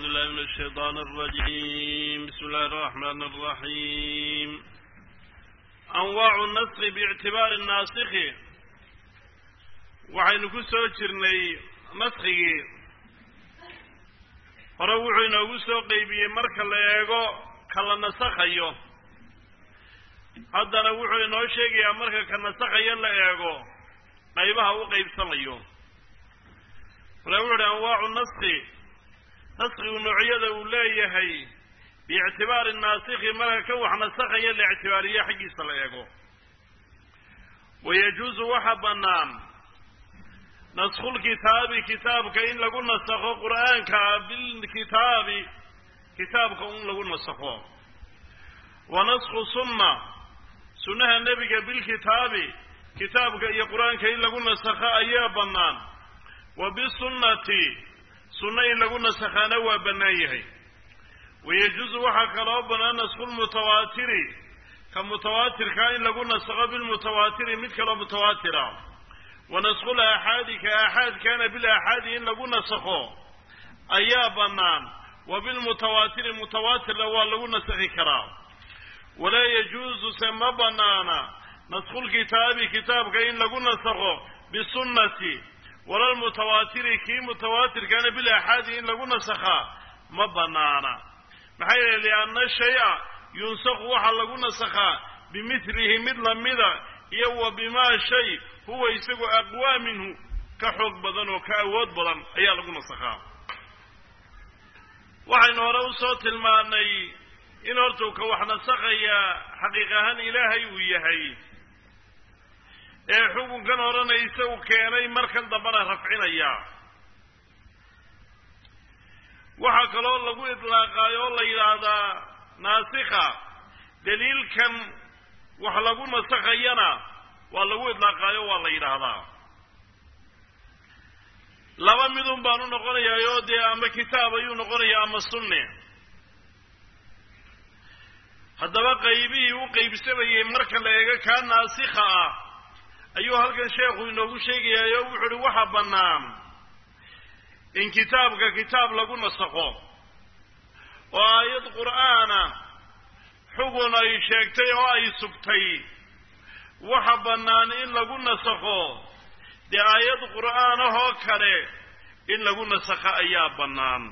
بالله من الشيطان الرجيم بسم الله الرحمن الرحيم أنواع النسخ باعتبار الناسخ waxaynu ku soo jirnay naskigii hore wuxuu inoogu soo qeybiyey marka la eego kala nasakhayo haddana wuxuu inoo sheegayaa marka ka nasakhayo la eego qaybaha u qaybsamayo mala wuxu uhi anwaacu naski naskigu noocyada uu leeyahay biictibaari naasikhi marka ka wax nasakhaya la ictibaariyo xaggiisa la eego wayajuusu waxa bannaan naskhulkitaabi kitaabka in lagu nasakho qur'aanka bilkitaabi kitaabka in lagu nasakho wa naskhu sunna sunnaha nebiga bilkitaabi kitaabka iyo qur-aanka in lagu nasakho ayaa bannaan wa bisunnati sunno in lagu nasakhaana waa bannaan yahay wayajuusu waxaa kaloo bannaan naskhulmutawaatiri ka mutawaatirkaa in lagu nasakho bilmutawaatiri mid kaloo mutawaatira wa naskhul aaxaadi ka aaxaadkaana bilaaxaadi in lagu nasakho ayaa bannaan wa bilmutawaatiri mutawaatirna waa lagu nasakhi karaa walaa yajuusu se ma bannaana naskhulkitaabi kitaabka in lagu nasakho bisunnati walalmutawaatiri kii mutawaatirkaana bilaaxaadi in lagu nasakhaa ma bannaana maxaa yeele lianna shay-a yunsakhu waxaa lagu nasakhaa bimithlihi mid lamida iyo wa bimaa shay huwa isagu aqwaa minhu ka xoog badan oo ka awood badan ayaa lagu nasakhaa waxaynu hore usoo tilmaanay in hortuu ka wax nasakhaya xaqiiq ahaan ilaahay uu yahay ee xukunkan horena isagu keenay markan dambena rafcinaya waxaa kaloo lagu idlaaqaayo oo la yidhaahdaa naasikha daliilkan wax lagu nasakhayana waa lagu idlaaqaayo waa la yidhaahdaa laba midun baanu noqonayaayoo dee ama kitaab ayuu noqonayaa ama sunne haddaba qaybihii u qaybsamayey marka la eego kaa naasikha ah ayuu halkan sheekhu inoogu sheegayaay oo wuxu uhi waxa bannaan in kitaabka kitaab lagu nasakho oo aayad qur'aana xugun ay sheegtay oo ay sugtay waxa bannaan in lagu nasakho dee aayad qur'aanahoo kale in lagu nasakho ayaa bannaan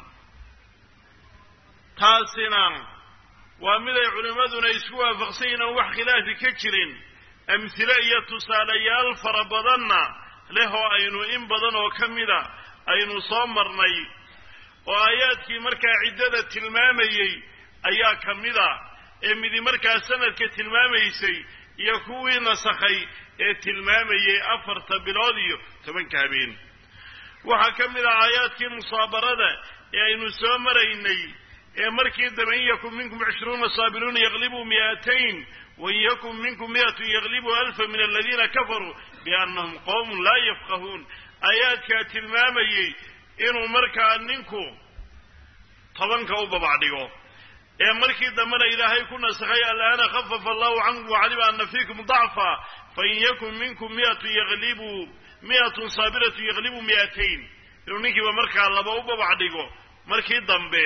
taasina waa miday culimmaduna isku waafaqsan yihin oon wax khilaafi ka jirin amhile iyo tusaalayaal fara badanna leh oo aynu in badan oo ka mida aynu soo marnay oo aayaadkii markaa ciddada tilmaamayey ayaa ka mida ee midi markaa sanadka tilmaamaysay iyo kuwii nasakhay ee tilmaamayey afarta bilood iyo tobanka habeen waxaa ka mid ah aayaadkii musaabarada ee aynu soo maraynay ee markii dambe in yakun minkum cishruuna saabiruuna yaglibuu mi'atayn wain yakun minkum mi'atun yaglibuu alfa min aladiina kafaruu biannahum qowmun laa yafqahuun aayaadkaa tilmaamayey inuu markaa ninku tobanka u babacdhigo ee markii dambena ilaahay ku nasakhay alaana khafafa allahu cankum wacalima ana fiikum dacfa fain yakun minkum miatun yaglibuu mi'atun saabiratun yaglibuu mi'atayn inuu ninkiiba markaa laba u babacdhigo markii dambe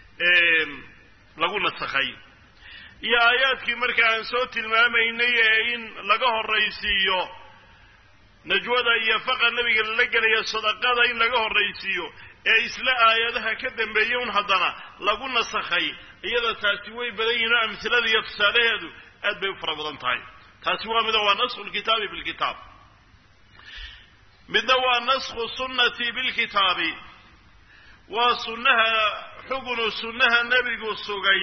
lagu nasakhay iyo aayaadkii markaa aan soo tilmaamaynay ee in laga horraysiiyo najwada iyo faqa nebiga lala gelaya sadaqada in laga horraysiiyo ee isla aayadaha ka dambeeyey un haddana lagu nasakhay iyada taasi way badan yihin oo amhilada iyo tusaalaheedu aad bay u fara badan tahay taasi waa mida waa naskhu lkitaabi bilkitaab midna waa naskhu sunnati bilkitaabi waa sunnaha xugunu sunnaha nebigu sugay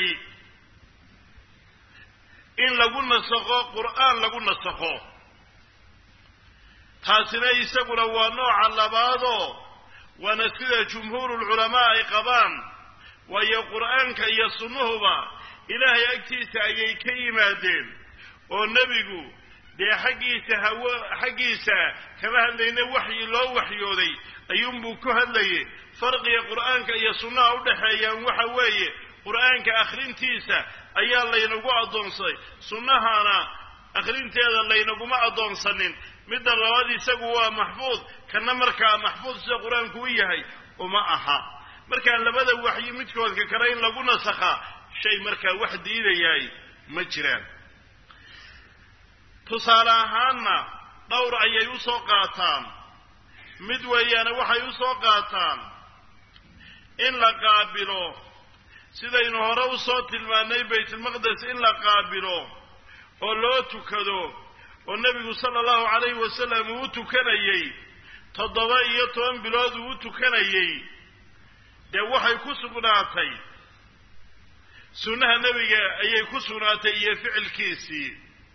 in lagu nasakho qur'aan lagu nasakho taasina isaguna waa nooca labaadoo waana sida jumhuurulculamaa ay qabaan waayo qur'aanka iyo sunnuhuba ilaahay agtiisa ayay ka yimaadeen oo nebigu dee xaggiisa hawo xaggiisa kama hadlayna waxyi loo waxyooday ayuunbuu ku hadlayay farqiga qur'aanka iyo sunnaha u dhexeeyaan waxa weeye qur'aanka akhrintiisa ayaa laynagu addoonsaday sunnahana akhrinteeda laynaguma addoonsanin midda labaad isagu waa maxfuud kana markaa maxfuud sida qur-aanku u yahay uma aha markaa labada waxyi midkoodka kale in lagu nasakhaa shay markaa wax diidayaay ma jiraan tusaale ahaanna dhowr ayay u soo qaataan mid weeyaane waxay u soo qaataan in la qaabilo sidaynu hore u soo tilmaanay baytulmaqdes in la qaabilo oo loo tukado oo nebigu sala allahu calayhi wasalam uu u tukanayey toddoba iyo toban bilood uu u tukanayey dee waxay ku sugnaatay sunnaha nebiga ayay ku sugnaatay iyo ficilkiisii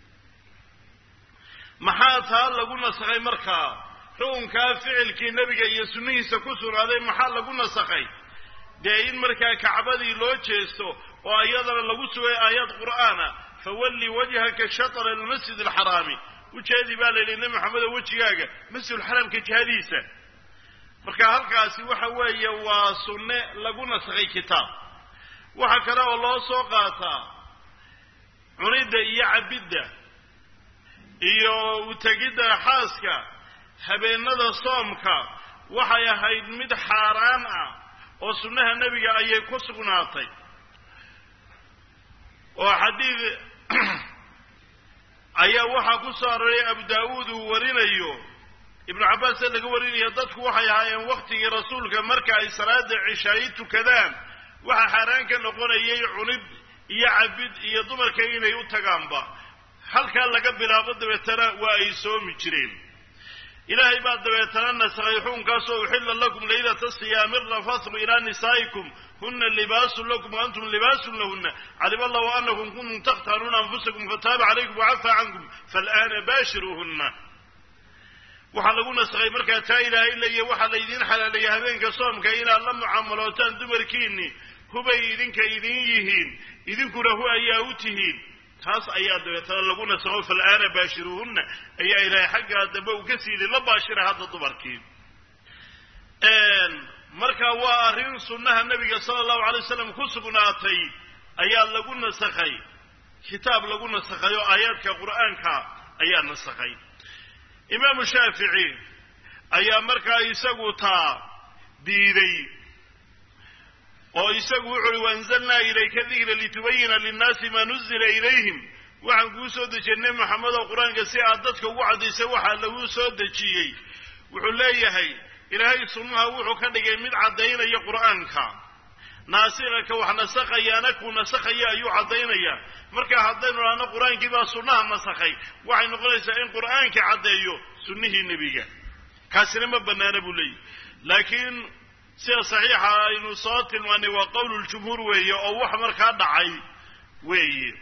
maxaa taa lagu nasakhay markaa xukunkaa ficilkii nebiga iyo sunnihiisa ku sugnaaday maxaa lagu nasakhay dee in markaa kacbadii loo jeesto oo iyadana lagu sugay aayad qur'aana fawalli wajhaka shatra almasjid alxaraami ujeedii baa la yidhi nebi maxamedo wejigaaga masjidulxaraamka jihadiisa marka halkaasi waxa weeye waa sunne lagu nasakhay kitaab waxa kale oo loo soo qaataa cunidda iyo cabidda iyo utegidda xaaska habeenada soomka waxay ahayd mid xaaraan ah oo sunnaha nebiga ayay ku sugnaatay oo xadiid ayaa waxaa ku soo aroray abu daawuud uu warinayo ibnu cabbaas ee laga warinayo dadku waxay ahaayeen wakhtigii rasuulka marka ay salaada cishaayi tukadaan waxaa xaaraan ka noqonayay cunid iyo cabid iyo dumarka inay u tagaanba halkaa laga bilaabo dabeetana waa ay soomi jireen ilaahay baa dabeetana nasakhay xukunkaasoo uxilla lakum laylata siyaami rafathu ilaa nisaa'ikum huna libaasun lakum wa antum libaasun lahuna calima allahu anakum kuntum takhtaanuuna anfusakum fataaba calaykum wacafaa cankum faalaana baashiruuhuna waxaa lagu nasakhay markaa taa ilaahay leeya waxaa laydiin xalaaleeya habeenka soomka inaad la mucaamalootaan dumarkiinni hubay idinka idin yihiin idinkuna hu ayaa u tihiin taas ayaa dabeetana lagu nasakho fal'aana baashiruuhunna ayaa ilaahay xaggaa dambe uu ka siili la baashira hadda dumarkii marka waa arrin sunnaha nabiga sala allahu alay wasalam ku sugnaatay ayaa lagu nasakhay kitaab lagu nasakhay oo aayaadka qur'aanka ayaa nasakhay imaamu shaafici ayaa markaa isagu taa diiday oo isagu wuxu uhi waanzalnaa ilayka dikra litubayina linnaasi maa nuzila ilayhim waxaan kuu soo dejiyey nebi maxamed oo qur-aanka si aad dadka ugu caddaysay waxaa lagu soo dejiyey wuxuu leeyahay ilaahay sunnaha wuxuu ka dhigay mid caddaynaya qur'aanka naasika ka wax nasakhayaana kuu nasakhaya ayuu caddaynaya marka haddaynu dhahno qur-aankii baa sunnaha nasakhay waxay noqonaysaa in qur'aankii caddeeyo sunnihii nebiga kaasina ma bannaana buu leeyahy laakiin sida saxiixa aynu soo tilmaanay waa qowluljumhuur weeye oo wax markaa dhacay weeye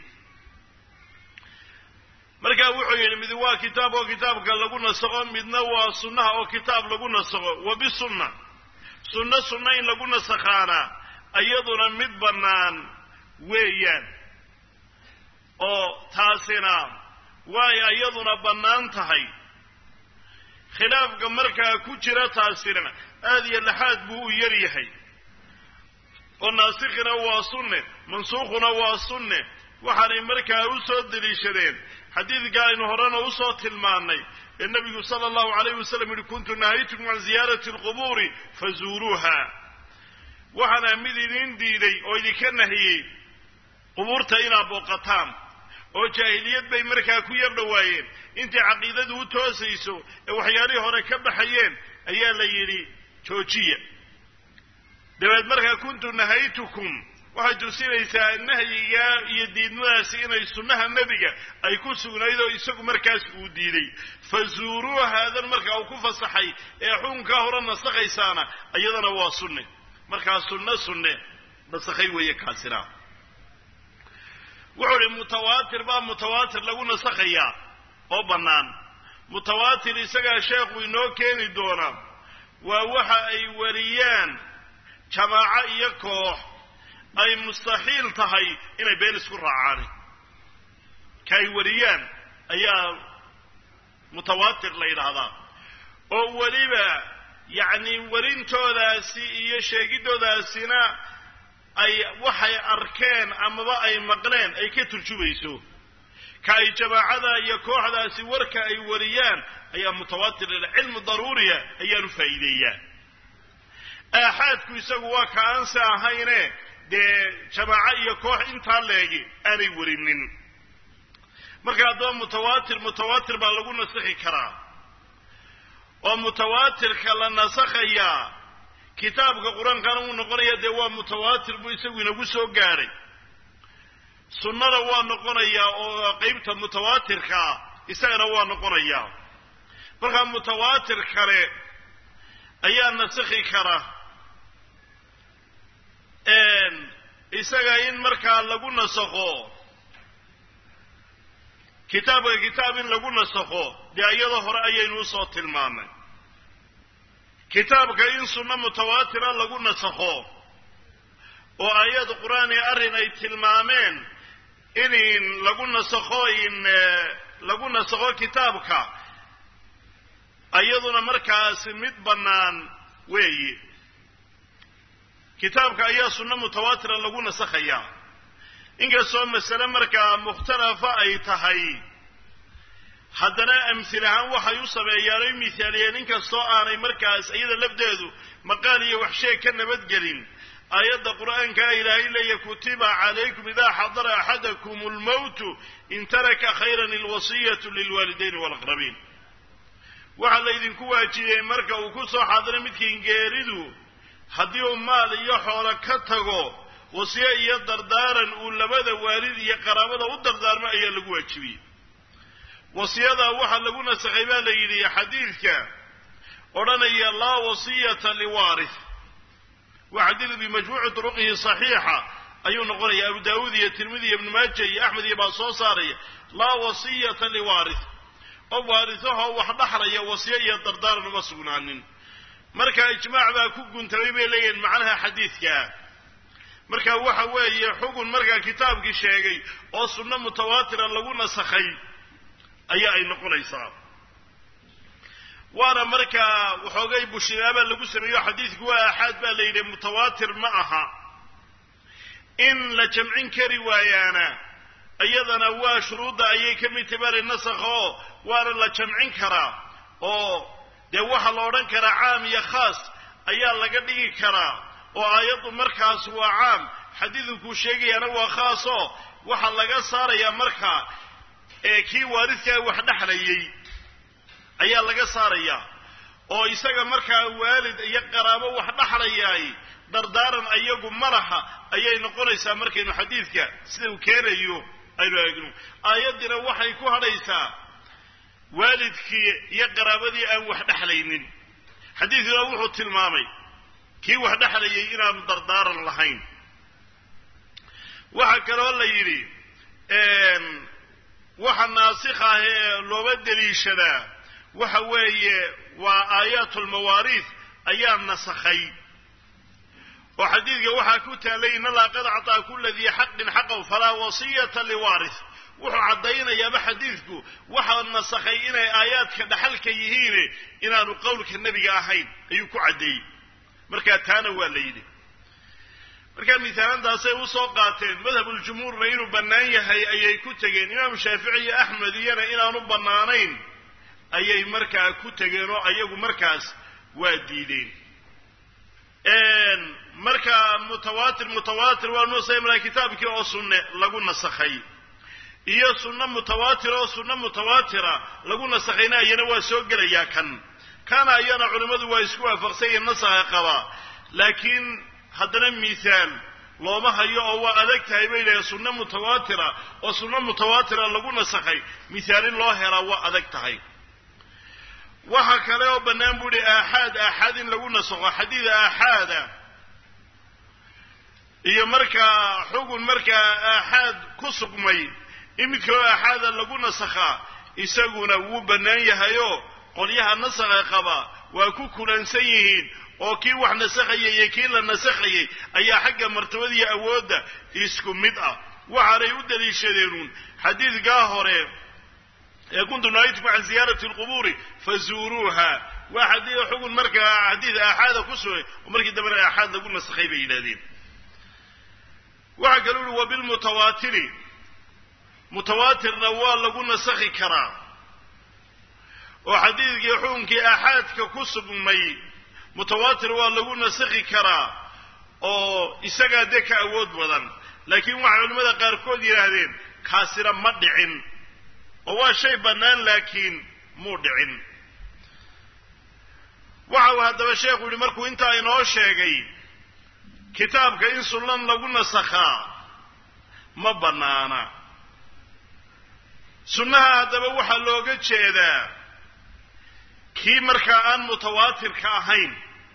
markaa wuxuu yidhi mid waa kitaab oo kitaabka lagu nasakho midna waa sunnaha oo kitaab lagu nasakho wa bisunna sunno sunna in lagu nasakhaana iyaduna mid bannaan weeyaan oo taasina way iyaduna bannaan tahay khilaafka markaa ku jira taasina aada iyo laxaad buu u yar yahay oo naasikhina waa sunne mansuukhuna waa sunne waxaanay markaa u soo deliishadeen xadiidka aynu horena usoo tilmaannay ee nebigu sala allahu calayh wasalam yihi kuntu nahaytukum can ziyaarati alqubuuri fazuuruuha waxaana mid idin diiday oo idinka nahiyey qubuurta inaad booqataan oo jaahiliyad bay markaa ku yar dhowaayeen intay caqiidadu u toosayso ee waxyaalihii hore ka baxayeen ayaa la yidhi joojiya dabeed markaa kuntu nahaytukum waxay tusinaysaa nahyiga iyo diidmadaasi inay sunnaha nebiga ay ku sugnayd oo isagu markaas uu diiday fa zuuruu haadan markaa uu ku fasaxay ee xukunkaa hore nasakhaysaana iyadana waa sunne markaa sunne sunne nasakhay weeye kaasina wuxuu ihi mutawaatir baa mutawaatir lagu nasakhayaa oo bannaan mutawaatir isagaa sheekhu inoo keeni doonaa waa waxa ay wariyaan jamaaco iyo koox ay mustaxiil tahay inay been isku raacaan ka ay wariyaan ayaa mutawaatir la yidhaahdaa oo weliba yacni warintoodaasi iyo sheegidoodaasina ay waxay arkeen amaba ay maqleen ay ka turjumayso ka ay jamaacada iyo kooxdaasi warka ay wariyaan ayaa mutawaatir la cilmu daruuriya ayaanu faa'iideeyaa aaxaadku isagu waa ka aansi ahayne dee jamaaco iyo koox intaa leegi aanay werinin marka haddaba mutawaatir mutawaatir baa lagu nasakhi karaa oo mutawaatirka la nasakhayaa kitaabka qur-aankana uu noqonaya dee waa mutawaatir buu isagu inagu soo gaadhay sunnada waa noqonayaa oo qeybta mutawaatirkaa isagana waa noqonayaa markaa mutawaatir kale ayaa nasakhi kara isaga in markaa lagu nasakho kitaabka kitaab in lagu nasakho dee iyadoo hore ayaynu usoo tilmaamay kitaabka in sunno mutawaatira lagu nasakho oo aayad qur-aan ee arrin ay tilmaameen in lagu nasakho in lagu nasakho kitaabka iyaduna markaas mid bannaan weeyi kitaabka ayaa sunno mutawaatira lagu nasakhayaa inkastoo masale markaa mukhtalafa ay tahay haddana amsil ahaan waxay u sameeyaan oy mithaaliyeen inkastoo aanay markaas iyada lafdeedu maqaal iyo waxsheeg ka nabadgelin aayadda qur'aankaa ilaahay leeya kutiba calaykum idaa xadara axadakum almowtu in taraka khayran alwasiyatu lilwaalidayn walaqrabiin waxaa laydinku waajibiyey marka uu ku soo xaadiro midkiin geeridu haddii uu maal iyo xoolo ka tago wasiye iyo dardaaran uu labada waalid iyo qaraabada u dardaarmo ayaa lagu waajibiyey wasiyadaa waxaa lagu nasakhay baa la yidhi xadiidka odhanaya laa wasiyata liwaarith waa xadiid bimajmuuci turuqihi saxiixa ayuu noqonaya abu daawuud iyo tirmidi iyo ibnu maaja iyo axmed iyo baa soo saaraya laa wasiyata liwaarith qof waarisahoo wax dhaxlaya wasiye iyo dardaaran uma sugnaanin marka ijmaac baa ku guntamay bay leeyihiin macnaha xadiidkaa marka waxa weeye xugun markaa kitaabkii sheegay oo sunno mutawaatira lagu nasakhay ayaa ay noqonaysaa waana markaa waxoogay bushinaaba lagu sameeyo xadiidku waa aaxaad baa la yidhi mutawaatir ma aha in la jamcin kari waayaana iyadana waa shuruudda ayay ka mid tibari nasakha oo waana la jamcin karaa oo dee waxaa la odhan karaa caam iyo khaas ayaa laga dhigi karaa oo aayaddu markaas waa caam xadiidkuu sheegayaana waa khaas oo waxaa laga saarayaa markaa ee kii waaridkaa wax dhexlayay ayaa laga saarayaa oo isaga markaa waalid iyo qaraabo wax dhexlayaay dardaaran ayagu malaha ayay noqonaysaa markaynu xadiidka sida uu keenayo aynu eegno aayaddiina waxay ku hadhaysaa waalidkii iyo qaraabadii aan wax dhexlaynin xadiidkuna wuxuu tilmaamay kii wax dhexlayay inaanu dardaaran lahayn waxaa kaloo la yidhi waxa naasikh ah ee looba deliishadaa waxa weeye waa aayaat lmawaariis ayaa nasakhay oo xadiidka waxaa ku taalay in allaha qad acطaa kula dii xaqin xaqaw falaa wasiyata liwaaris wuxuu caddaynayaaba xadiidku waxaa nasakhay inay aayaadka dhaxalka yihiine inaanu qowlka nebiga ahayn ayuu ku caddeeyey markaa taana waa la yidhi markaa misaalantaasay usoo qaateen madhabuljumhuurna inuu bannaan yahay ayay ku tegeen imaamu shaafici iyo axmed iyana inaanu bannaanayn ayay markaa ku tegeen oo ayagu markaas waa diideen marka mutawaatir mutawaatir waa nuusamla kitaabkii oo sunne lagu nasakhay iyo sunno mutawaatir oo sunno mutawaatira lagu nasakhayna iyana waa soo gelayaa kan kana ayana culimmadu waa isku waafaqsanyihin nasakha qabaa laakiin haddana mihaal looma hayo oo waa adag tahay bay leehay sunno mutawaatira oo sunno mutawaatira lagu nasakhay mihaal in loo helaa waa adag tahay waxa kale oo bannaan buu ihi aaxaad aaxaad in lagu nasakho xadiid aaxaada iyo markaa xugun markaa aaxaad ku sugmay in mid kaloo aaxaada lagu nasakhaa isaguna wuu bannaan yahayoo qolyaha nasakha qaba waa ku kulansan yihiin oo kii wax nasakhayay iyo kii la nasakhayay ayaa xagga martabadiiyo awoodda isku mid ah waxaanay u daliishadeenuun xadiidkaa hore ee kuntu nahaytukum can ziyaarati alqubuuri fazuuruuha waa xadiid xugun markaa xadiid aaxaada ku sugay oo markii dambena aaxaad lagu nasakhay bay yidhahdeen waxaa kaluu uhi wabilmutawaatiri mutawaatirna waa lagu nasakhi karaa oo xadiidkii xukunkii aaxaadka ku sugmay mutawaatir waa lagu nasakhi karaa oo isagaa dee ka awood badan laakiin waxay culimmada qaarkood yidhaahdeen kaasina ma dhicin oo waa shay bannaan laakiin muu dhicin waxa uu haddaba sheekhu yihi markuu intaa inoo sheegay kitaabka in sunnan lagu nasakhaa ma bannaana sunnaha haddaba waxaa looga jeedaa kii markaa aan mutawaatirka ahayn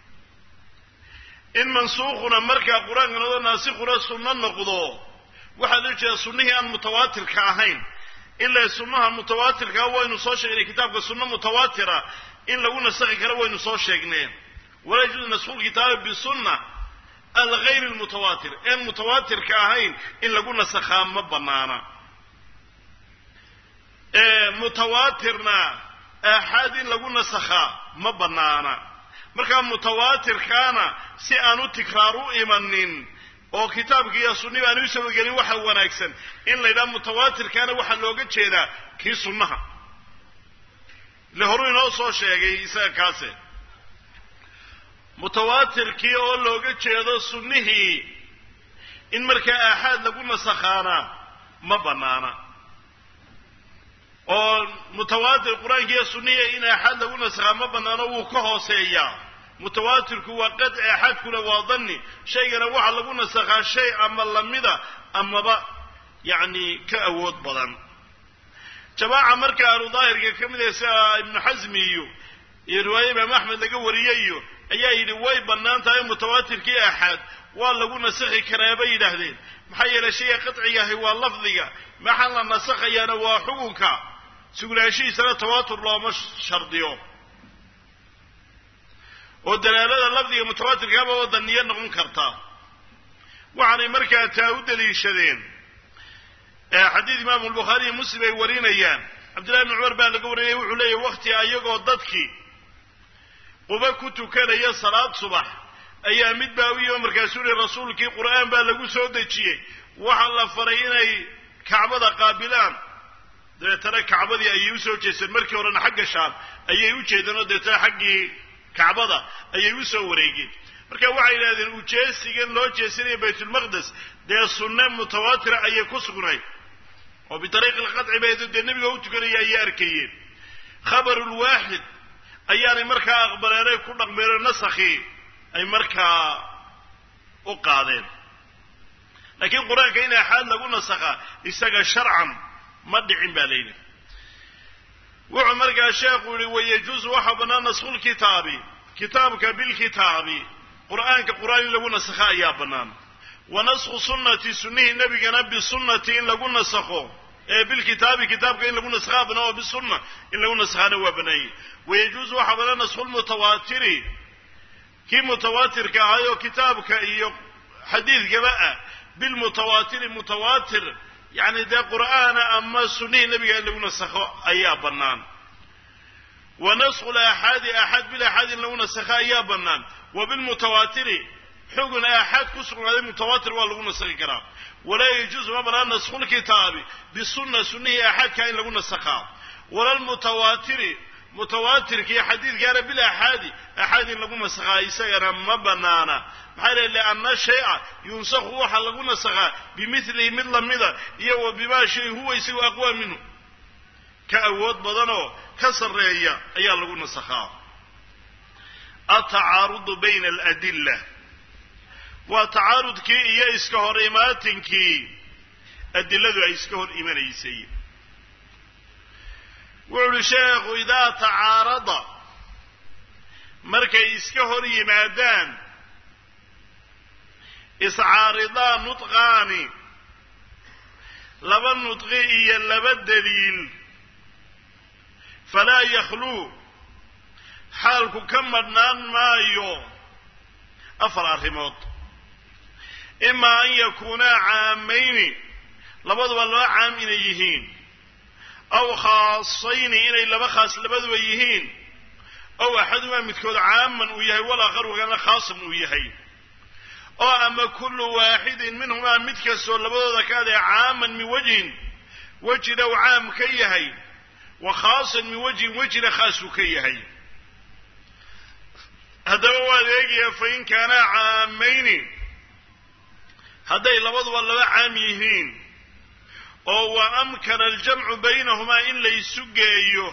in mansuukhuna markaa qur-aanka noqdo naasikhuna sunno noqdo waxaa loo jeedaa sunnihii aan mutawaatirka ahayn ilaa sunnaha mutawaatirkaa waynu soo sheegnay kitaabka sunno mutawaatira in lagu nasakhi karo waynu soo sheegneen walaa yajuuzu nasku lkitaabi bisunna algayri lmutawaatir een mutawaatirka ahayn in lagu nasakhaa ma banaana mutawaatirna aaxaad in lagu nasakhaa ma banaana markaa mutawaatirkaana si aan u tikraar u imanin oo kitaabki iyo sunniba aan u sabagelin waxa wanaagsan in la yidhaha mutawaatirkaana waxaa looga jeedaa kii sunnaha ile horuu inoo soo sheegay isaga kaase mutawaatirkii oo looga jeedo sunnihii in markaa aaxaad lagu nasakhaana ma banaana oo mutawaatir qur-aanki iyo sunnihii in aaxaad lagu nasakhaa ma banaano wuu ka hooseeyaa mutawaatirku waa qad aaxaadkuna waa danni shaygana waxaa lagu nasakhaa shay ama lamida amaba yacni ka awood badan jamaaca marka ahlu daahirka ka mid ah sida ibnu xasmi iyo iyo riwaaye imaam axmed laga wariyayo ayaa yidhi way bannaan tahay mutawaatirkii aaxaad waa lagu nasakhi karaa bay yidhaahdeen maxaa yeelay shayga qadcigahi waa lafdiga maxaa la nasakhayaana waa xukunka sugnaanshihiisana tawaatur looma shardiyo oo dalaalada lafdiga mutawaatirkaaba oo daniyo noqon karta waxaanay markaa taa u daliishadeen xadiid imaamu albukhaari iyo muslim ay warinayaan cabdillahi bni cumar baa laga warinaya wuxuu leeyahy wakti ayagoo dadkii quba ku tukanaya salaad subax ayaa mid baa u yimi markaasuu yihi rasuulkii qur'aan baa lagu soo dejiyey waxaa la faray inay kacbada qaabilaan dabeetana kacbadii ayay usoo jeesteen markii horena xagga shaam ayay u jeedeen oo dabeetana xaggii kacbada ayay usoo wareegeen marka waxay yidhahdeen ujeesigan loo jeesanaya baytulmaqdes dee sunne mutawaatira ayay ku sugnayd oo bitariiqi lqadci bay dee nebiga u tukanaya ayay arkayeen khabarulwaaxid ayaanay markaa aqbaleenay ku dhaqmeenoo nasakhii ay markaa u qaadeen laakiin qur-aanka in axaad lagu nasakhaa isaga sharcan ma dhicin baa layidhi wuxuu markaa sheekhu yihi wayajuusu waxaa bannaan naskhulkitaabi kitaabka bilkitaabi qur'aanka qur'aan in lagu nasakha ayaa bannaan wa naskhu sunnati sunnihii nebigana bisunnati in lagu nasakho ee bilkitaabi kitaabka in lagu naskhaa bannaan oo bisunna in lagu naskhaana waa bannaanyay wayajuusu waxaa bannaan naskhulmutawaatiri kii mutawaatirka ahaayoo kitaabka iyo xadiidkaba ah bilmutawaatiri mutawaatir yacni dee qur'aana ama sunnihii nebiga in lagu nasakho ayaa bannaan wa naskhu laaxaadi aaxaad bilaxaad in lagu nasakho ayaa bannaan wa bilmutawaatiri xugun aaxaad ku sugnaaday mutawaatir waa lagu nasakhi karaa walaa yajuusu ma bannaan naskhulkitaabi bisunna sunnihii aaxaadkaa in lagu nasakhaa wala lmutawaatiri mutawaatirkii xadiidkaana bilaxaadi axaad in lagu nasakhaa isagana ma banaana maxaa leh lianna shay-a yunsakhu waxaa lagu nasakhaa bimilihi mid lamida iyo wa bimaa shay huwa isagu aqwaa minhu ka awood badanoo ka sarreeya ayaa lagu nasakhaa atacaarudu bayna aladilla waa tacaarudkii iyo iska hor imaatinkii adiladu ay iska hor imanaysay wuxu uhi sheekhu idaa tacaarada markay iska hor yimaadaan iscaaridaan nudqaani laba nudqi iyo laba daliil falaa yakhluu xaalku ka madhnaan maayo afar arrimood imaa an yakuunaa caamayni labaduba laba caam inay yihiin aw khaasayni inay laba khaas labaduba yihiin ow axadumaa midkood caaman uu yahay walaakharu kana khaasan uu yahay oo ama kullu waaxidin minhumaa mid kastoo labadooda ka adee caaman min wajhin wejina uu caam ka yahay wa khaasan min wajhin wejina khaas uu ka yahay haddaba waad eegaya fa in kaanaa caamayni hadday labaduba laba caam yihiin oo wa amkana aljamcu baynahumaa in laysu geeyo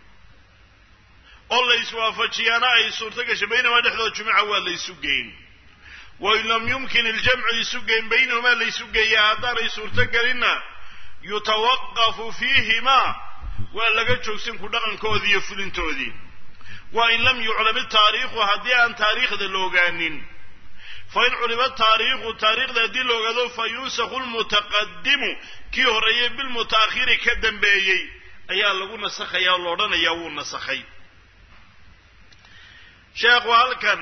oo layswaafajiyaana ay suurto gashay baynahumaa dhexdood jumuca waa laysu geyn wain lam yumkin iljamcu isu geyn baynahumaa laysu geeya haddaanay suurto gelinna yutawaqafu fiihimaa waa laga joogsan ku dhaqankoodii iyo fulintoodii wa in lam yuclam itaariikhu haddii aan taariikhda la ogaanin fa in culima taariikhu taariikhda haddii la ogaado fa yunsakhu lmutaqadimu kii horreeyey bilmutaakhiri ka dambeeyey ayaa lagu nasakhaya oo la odhanayaa wuu nasakhay sheekhu halkan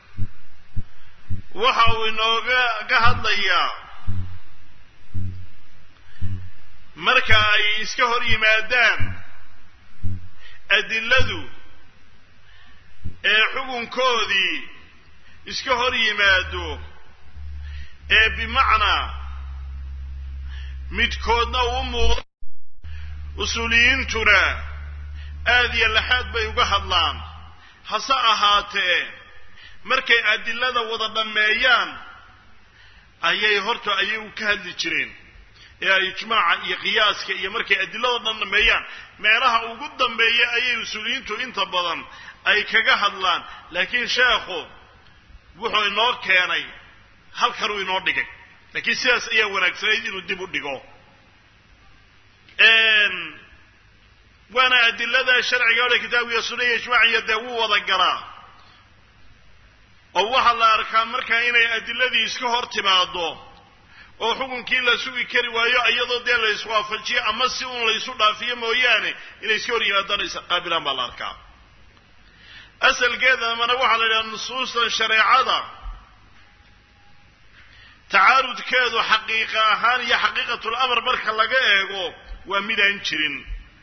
waxa uu inooga ka hadlayaa marka ay iska hor yimaadaan adiladu ee xukunkoodii iska hor yimaado ee bimacnaa midkoodna uu muuqdo usuuliyiintuna aad iyo laxaad bay uga hadlaan hase ahaatee markay adilada wada dhammeeyaan ayay horta ayagu ka hadli jireen ee ay ijmaaca iyo qiyaaska iyo markay adilada dhan dhammeeyaan meelaha ugu dambeeya ayay usuuliyiintu inta badan ay kaga hadlaan laakiin sheekhu wuxuu inoo keenay halkanuu inoo dhigay laakiin sidaas ayaa wanaagsanayd inuu dib u dhigo waana adilada sharciga ole kitaabkiiyo sunna iyo ijmaaciyo dee wuu wada galaa oo waxaa la arkaa markaa inay adiladii iska hor timaado oo xukunkii la sugi kari waayo iyadoo dee la iswaafajiyo ama si uun laysu dhaafiyo mooyaane inay iska hor yimaadaan isqaabilaan baa la arkaa asalkeedamana waxaa la yidhaha nusuustan shareecada tacaarudkeedu xaqiiqa ahaan iyo xaqiiqatul amar marka laga eego waa midaan jirin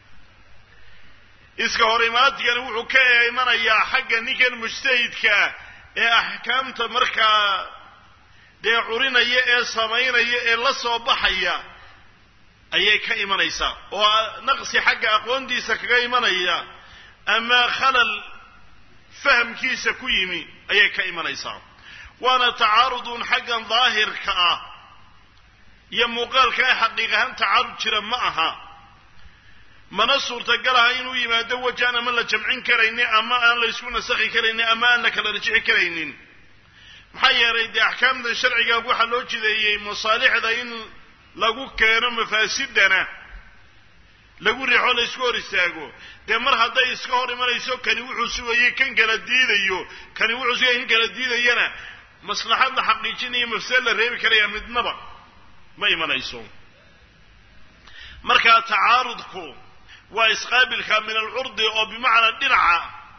iska hor imaadigani wuxuu ka imanayaa xagga ninkan mujtahidkaa ee axkaamta markaa dee curinaya ee samaynaya ee la soo baxaya ayay ka imanaysaa oo naqsi xagga aqoontiisa kaga imanaya ama khalal fahamkiisa ku yimi ayay ka imanaysaa waana tacaarudun xaggan daahirka ah iyo muuqaalka ee xaqiiq ahaan tacaarud jira ma aha mana suurtagal aha inuu yimaado wajaan ama la jamcin karaynin ama aan la ysku nasakhi karaynin ama aan la kala rajixi karaynin maxaa yeelay dee axkaamtan sharciga waxaa loo jideeyey masaalixda in lagu keeno mafaasidana lagu riixo la isku hor istaago dee mar hadday iska hor imanayso kani wuxuu sugayey kan kala diidayo kani wuxuu sugayay kan kala diidayana maslaxad la xaqiijinayo mafsad la reebi karaya midnaba ma imanayso markaa tacaarudku waa isqaabilka min alcurdi oo bimacnaa dhinaca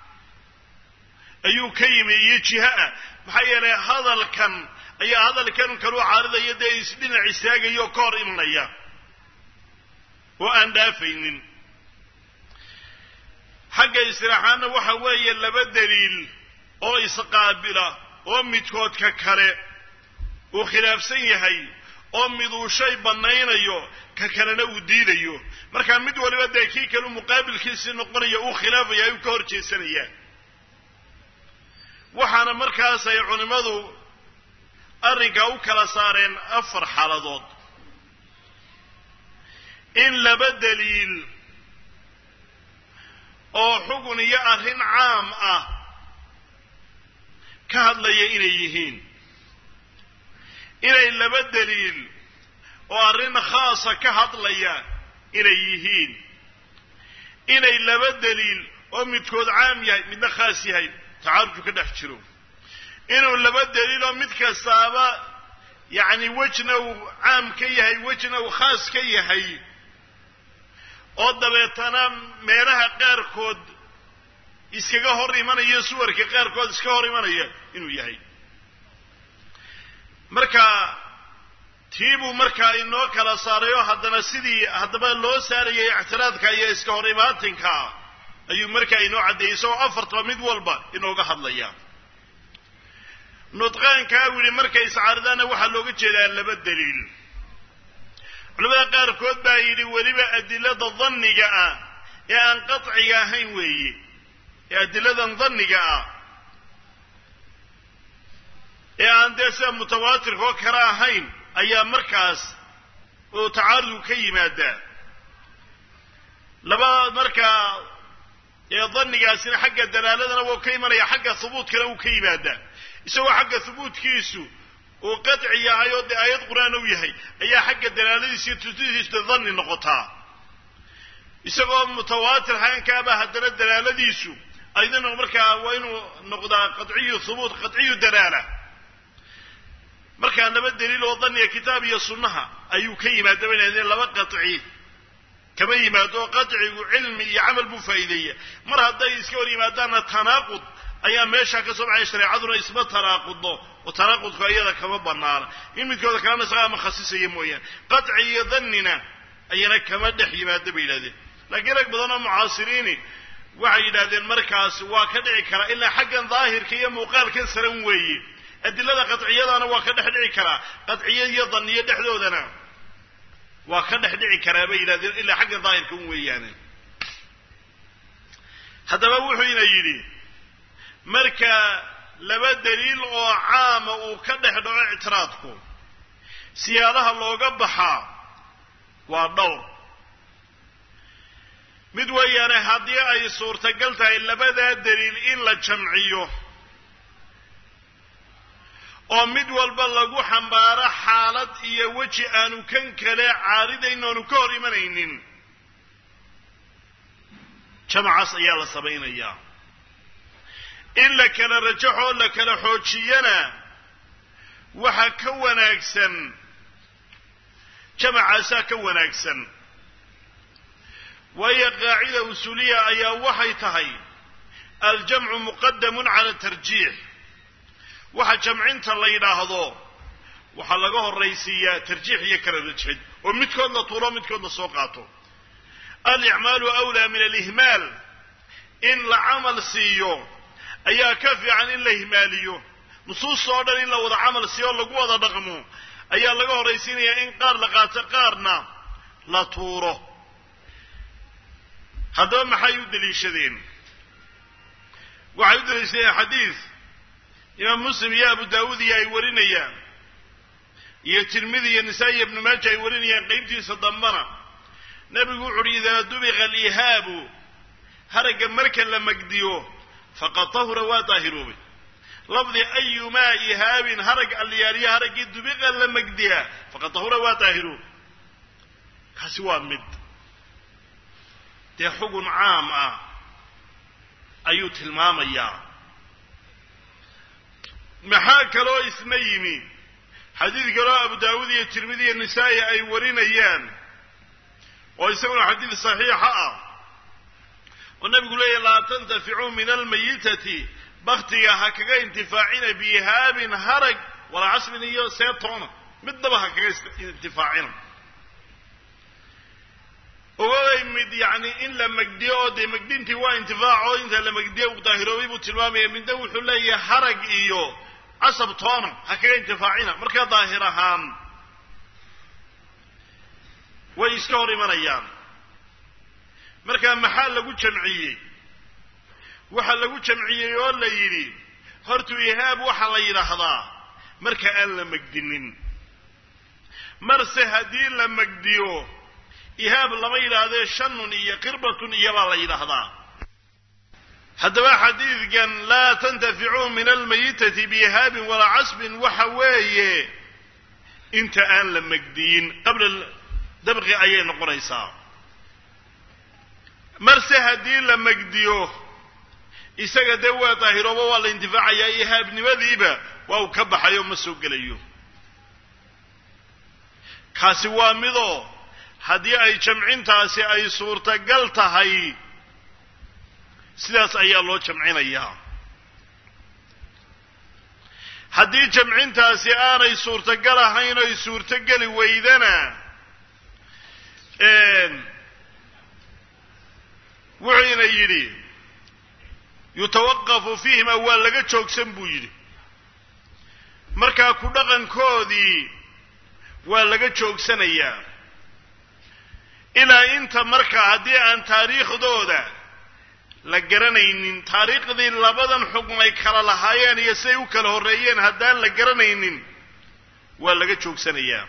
ayuu ka yimi iyo jiha-a maxaa yeelay hadalkan ayaa hadalkan kaluu caaridaya dee isdhinac istaagaya oo ka hor imanaya oo aan dhaafaynin xagga istiraaxaanna waxa weeye laba daliil oo isqaabila oo midkoodka kale uu khilaafsan yahay oo mid uu shay bannaynayo ka kalena uu diidayo markaa mid waliba dee kii kale muqaabilkiisii noqonaya uu khilaafaya ayuu ka hor jeesanaya waxaana markaas ay culimmadu arrinkaa u kala saareen afar xaaladood in laba daliil oo xugun iyo arrin caam ah ka hadlaya inay yihiin inay laba daliil oo arrin khaasa ka hadlaya inay yihiin inay laba daliil oo midkood caam yahay midna khaas yahay tacaarujku ka dhex jiro inuu laba daliil oo mid kastaaba yacni wejna uu caam ka yahay wejna uu khaas ka yahay oo dabeetana meelaha qaarkood iskaga hor imanaya suwarka qaarkood iska hor imanaya inuu yahay marka tiibuu markaa inoo kala saaray oo haddana sidii haddaba loo saarayay ictiraadka iyo iska hor imaatinka ayuu markaa inoo caddeeyey isagoo afartaba mid walba inooga hadlaya nudqaankaa u yidhi markay iscaaridaanna waxaa looga jeedaa laba daliil culamada qaarkood baa yidhi weliba adilada danniga ah ee aan qaciga ahayn weeye ee adiladan danniga ah ee aan dee sida mutawaatirka oo kale ahayn ayaa markaas oo tacaarudku ka yimaadaa laba markaa ee dannigaasina xagga dalaaladana wuu ka imanaya xagga hubuutkana wuu ka yimaadaa isagoo xagga hubuutkiisu uu qadci yahay oo dee aayad qur-aan u yahay ayaa xagga dalaaladiisa iyo tusidiisu danni noqotaa isagoo mutawaatir haankaaba haddana dalaaladiisu aydana markaa waa inuu noqdaa qadciyu hubuut qadciyu dalaala markaa laba daliil oo daniga kitaab iyo sunnaha ayuu ka yimaada bay nahdeen laba qaci kama yimaado qadcigu cilmi iyo camal buu faa'iideeya mar hadday iska hor yimaadaanna tanaaqud ayaa meeshaa ka soo baxaya shareecaduna isma tanaaqudno oo tanaaqudku iyada kama banaana in midkooda kalena isagaa ama khasisaya mooyaane qadci iyo dannina ayana kama dhex yimaado bay yidhahdeen laakiin rag badan oo mucaasiriini waxay yidhahdeen markaas waa ka dhici karaa ilaa xaggan daahirka iyo muuqaalkan saran weeye adilada qadciyadana waa ka dhex dhici karaa qadciyo iyo danniyo dhexdoodana waa ka dhex dhici karaa bay yidhahdeen ilaa xagga daahirka un weeyaane haddaba wuxuu ina yidhi marka laba daliil oo caama uu ka dhex dhaco ictiraadku siyaadaha looga baxaa waa dhowr mid weeyaane haddii ay suurtagal tahay labadaa daliil in la jamciyo oo mid walba lagu xambaaro xaalad iyo weji aanu kan kale caaridayn oonu ka hor imanaynin jamacaas ayaa la samaynayaa in la kala rajaxoo la kala xoojiyana waxa ka wanaagsan jamacaasaa ka wanaagsan waayo qaacida usuuliya ayaa waxay tahay aljamcu muqadamun cala tarjiix waxa jamcinta la yidhaahdo waxaa laga horraysiiyaa tarjiix iyo kala rajxid oo midkood la tuuro midkood la soo qaato alicmaalu awlaa min alihmaal in la camal siiyo ayaa ka fiican in la ihmaaliyo nusuusta oo dhan in la wada camal siiyo o lagu wada dhaqmo ayaa laga horraysiinayaa in qaar la qaato qaarna la tuuro haddaba maxay u daliishadeen waxay u daliishadeen xadiid imaam muslim iyo abu daawuud iyo ay warinayaan iyo tirmidi iyo nisaa-i iyo ibnu maaja ay warinayaan qeybtiisa dambana nebigu wuxu uhi idaa dubiqa alihaabu haragga marka la magdiyo faqad tahura waa daahiroobay lafdi ayumaa ihaabin harag alliyaaliya haraggii dubiqa la magdiyaa faqad tahura waa daahiroobay kaasi waa mid dee xugun caam ah ayuu tilmaamayaa maxaa kaloo isna yimi xadiid kaloo abu daawuud iyo tirmidi iyo nisaa'i ay warinayaan oo isaguna xadiid saxiixa ah oo nabigu leeyahy laa tantaficuu min almayitati baktiga ha kaga intifaacina biihaabin harag walaa casbin iyo seetoona midnaba ha kaga intifaacina ogabay mid yacni in la magdiyo oo dee magdintii waa intifaac oo inta la magdiyo uu daahiroobay buu tilmaamaya midna wuxuu leeyahay harag iyo casab toona ha kaga intifaacina markaa daahir ahaan way iska hor imanayaan markaa maxaa lagu jamciyey waxaa lagu jamciyey oo la yidhi hortu ihaab waxaa la yidhaahdaa marka aan la magdinin marse haddii la magdiyo ihaab lama yidhaahdee shanun iyo qirbatun iyobaa la yidhaahdaa haddaba xadiidkan laa tantaficuu min almayitati biihaabin walaa casbin waxa weeye inta aan la magdiyin qabla dabqi ayay noqonaysaa marse haddii la magdiyo isaga dee waa daahirooba waa la intifaacayaa ihaabnimadiiba waa uu ka baxayo ma soo gelayo kaasi waa midoo haddii ay jamcintaasi ay suurtagal tahay sidaas ayaa loo jamcinayaa haddii jamcintaasi aanay suurtagal ahayn oy suurtogeli weydana wuxuuna yidhi yutawaqafu fiihima waa laga joogsan buu yidhi markaa ku dhaqankoodii waa laga joogsanayaa ilaa inta markaa haddii aan taariikhdooda la garanaynin taariikhdii labadan xukm ay kala lahaayeen iyo siday u kala horreeyeen haddaan la garanaynin waa laga joogsanayaa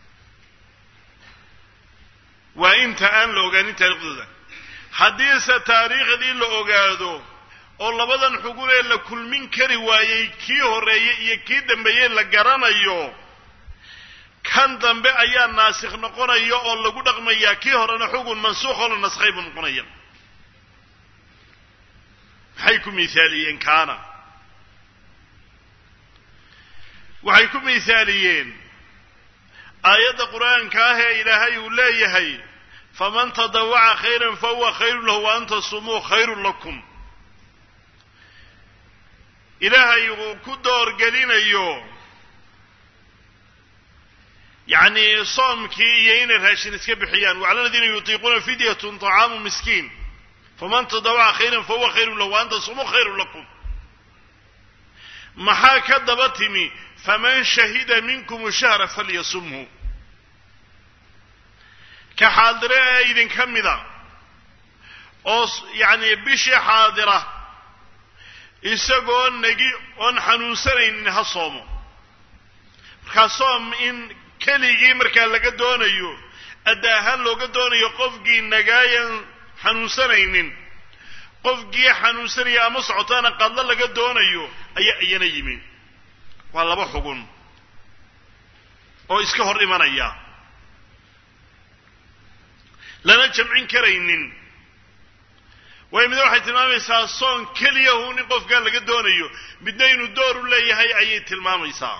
waa inta aan la ogaanin taariikhdooda haddiise taariikhdii la ogaado oo labadan xugun ee la kulmin kari waayey kii horreeyey iyo kii dambeeyey la garanayo kan dambe ayaa naasikh noqonaya oo lagu dhaqmayaa kii horena xugun mansuuq oo la naskhay buu noqonaya maxay ku miaaliyeen kaana waxay ku miaaliyeen aayadda qur-aanka ah ee ilaahay uu leeyahay faman tadawaca khayran fahuwa khayru lahu wa an tasumuu khayrun lakum ilaahay uu ku doorgelinayo yacni soomkii iyo inay raashin iska bixiyaan wacala aladiina yutiiquuna fidyatun طacaamu miskiin faman tadawaca khayran fahuwa khayru lahu wa an tasumuu khayrun lakum maxaa ka daba timi faman shahida minkum shahra falyasumhu ka xaadire ee idinka mida oo yacni bishii xaadira isagoo negi oon xanuunsanaynin ha soomo markaa soom in keligii markaa laga doonayo adda ahaan looga doonayo qofkii nagaayan xanuunsanaynin qofkii xanuunsanaya ama socotaana qadlo laga doonayo ayaa iyana yimi waa laba xugun oo iska hor imanaya lana jamcin karaynin waayo midna waxay tilmaamaysaa soon keliyahu nin qofkaa laga doonayo midna inuu door u leeyahay ayay tilmaamaysaa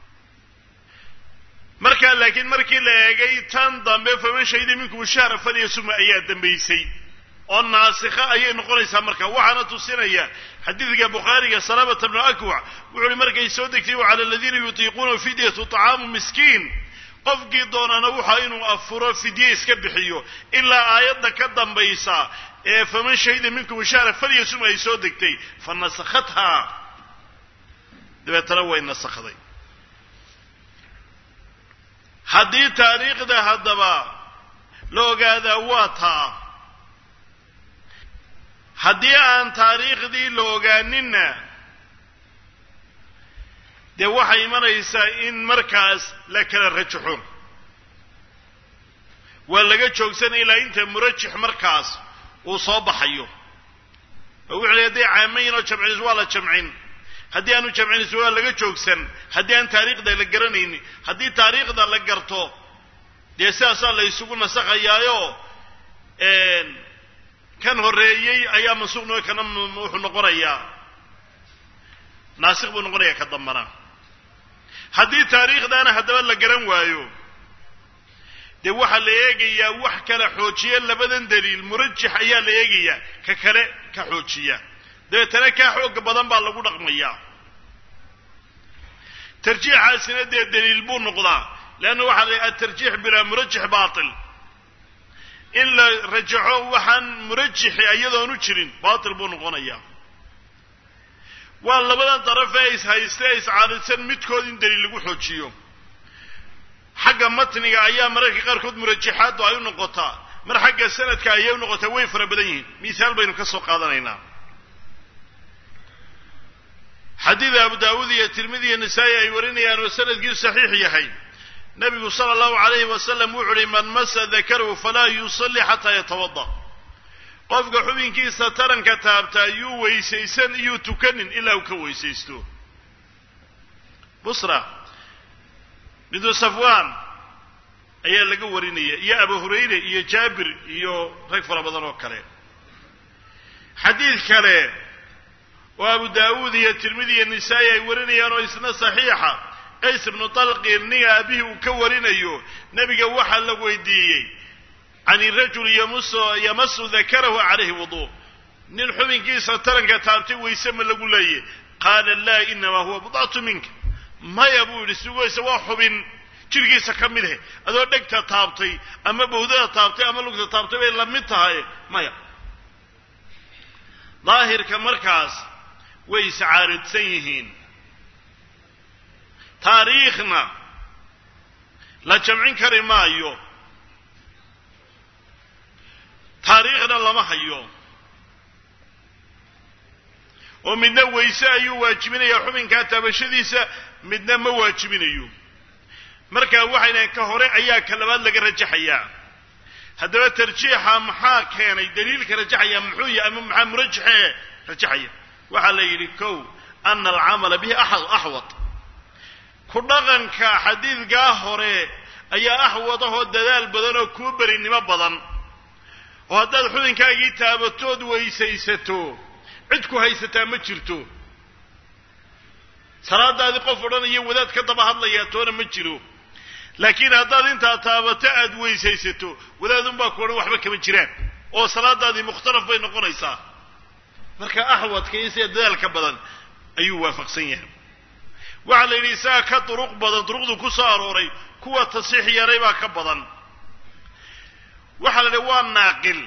markaa laakiin markii la eegay tan dambe faman shahida minkum shahra falyasuma ayaa dambaysay oo naasikha ayay noqonaysaa marka waxaana tusinaya xadiidka bukhaariga salaamata bnu akwac wuxu uhi markay soo degtay wacala aladiina yutiiquuna fidyatu طacaamu miskiin qofkii doonana waxa inuu afuro fidye iska bixiyo ilaa aayadda ka dambaysa ee faman shahida minkum shahra falyasum ay soo degtay fa nasakhathaa dabeetana way nasakday haddii taariikhda haddaba la ogaadaa waa taa haddii aan taariikhdii la ogaaninna dee waxay imanaysaa in markaas la kala rajaxo waa laga joogsanaya ilaa inta murajix markaas uu soo baxayo oo wuxu ley hadday caamayin oo jamcinis waa la jamcin haddii aanu jamcinis waa laga joogsan haddii aan taariikhda la garanaynin haddii taariikhda la garto dee sidaasaa la isugu nasakhayaayo kan horreeyey ayaa mansuuq noo kana wuxuu noqonayaa naasikh buu noqonayaa ka dambana haddii taariikhdaana haddaba la garan waayo dee waxaa la eegayaa wax kala xoojiya labadan daliil murajix ayaa la eegayaa ka kale ka xoojiya dabeetana kaa xooga badan baa lagu dhaqmayaa tarjiixaasina dee daliil buu noqdaa leanna waxaa la atarjiix bilaa murajix baatil in la rajaxo waxaan murajixi iyadoonu jirin baatil buu noqonayaa waa labadan darafee is hayste iscaadidsan midkood in daliil lagu xoojiyo xagga matniga ayaa mararka qaarkood murajaxaaddu ay u noqotaa mar xagga sanadka ayay u noqotaa way fara badan yihiin misaal baynu ka soo qaadanaynaa xadiida abu daawuud iyo tirmidi iyo nisaa'i ay warinayaan oo sanadkiisu saxiix yahay nabigu sala allahu alayhi wasalam wuxu uhi man masa dakarahu falaa yusalli xataa yatawada qofka xubinkiisa taranka taabtaa yuu weysaysan iyuu tukanin ilaa uu ka weysaysto busra bintu safwan ayaa laga warinaya iyo abu hurayre iyo jaabir iyo rag fara badan oo kale xadiid kale oo abu daawuud iyo tirmidi iyo nisaa'i ay warinayaan oo isna saxiixa qays ibnu talqi ninga aabihii uu ka warinayo nebiga waxaa la weydiiyey can irajul yamasu dakarahu calayhi wuduu nin xubinkiisa taranka taabtay wayse ma lagu leeyay qaala laa inamaa huwa budcatu minka maya buu yidhi sugaysa waa xubin jirkiisa ka mid eh adoo dhegta taabtay ama bawdada taabtay ama lugta taabtay bay la mid tahay maya daahirka markaas way iscaaridsan yihiin taariikhna la jamcin kari maayo taariikhna lama hayo oo midna weyse ayuu waajibinayaa xubinkaa taabashadiisa midna ma waajibinayo marka waxaynahan ka hore ayaa ka labaad laga rajaxayaa haddaba tarjiixa maxaa keenay daliilka rajaxaya muxuu yahay ama maxaa murajaxee rajaxaya waxaa la yidhi kow ana alcamala bihi axwad ku dhaqanka xadiidkaa hore ayaa axwad ahoo dadaal badan oo kuu berinimo badan oo haddaad xubinkaagii taabatood weysaysato cid ku haysataa ma jirto salaadaadii qof odhanayo wadaad ka daba hadlayaa toona ma jiro laakiin haddaad intaa taabato aada weysaysato wadaadunbaa ku odhan waxba kama jiraan oo salaadaadii mukhtalaf bay noqonaysaa marka axwadka iyo sida dadaalka badan ayuu waafaqsan yahay waxaa la yidhi isaga ka duruq badan duruqdu ku soo arooray kuwa tasiix yaray baa ka badan waxaa la yidhi waa naaqil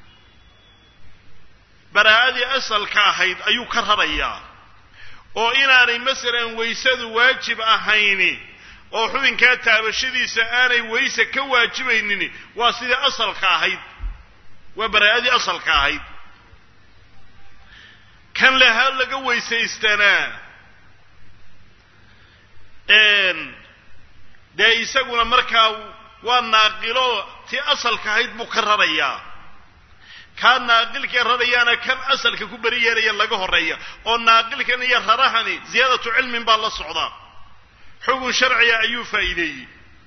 baraa'adii asalka ahayd ayuu ka rarayaa oo inaanay masalan weysadu waajib ahayni oo xubinkaa taabashadiisa aanay weyse ka waajibaynin waa sidii asalka ahayd waa baraa'adii asalka ahayd kan leha laga weysaystanaa dee isaguna markaa waa naaqilo tii asalka ahayd buu ka rarayaa kaa naaqilkee rarayaana kan asalka ku beri yeelaya laga horeeya oo naaqilkan iyo rarahani ziyaadatu cilmin baa la socdaa xugun sharciga ayuu faa'iideeyey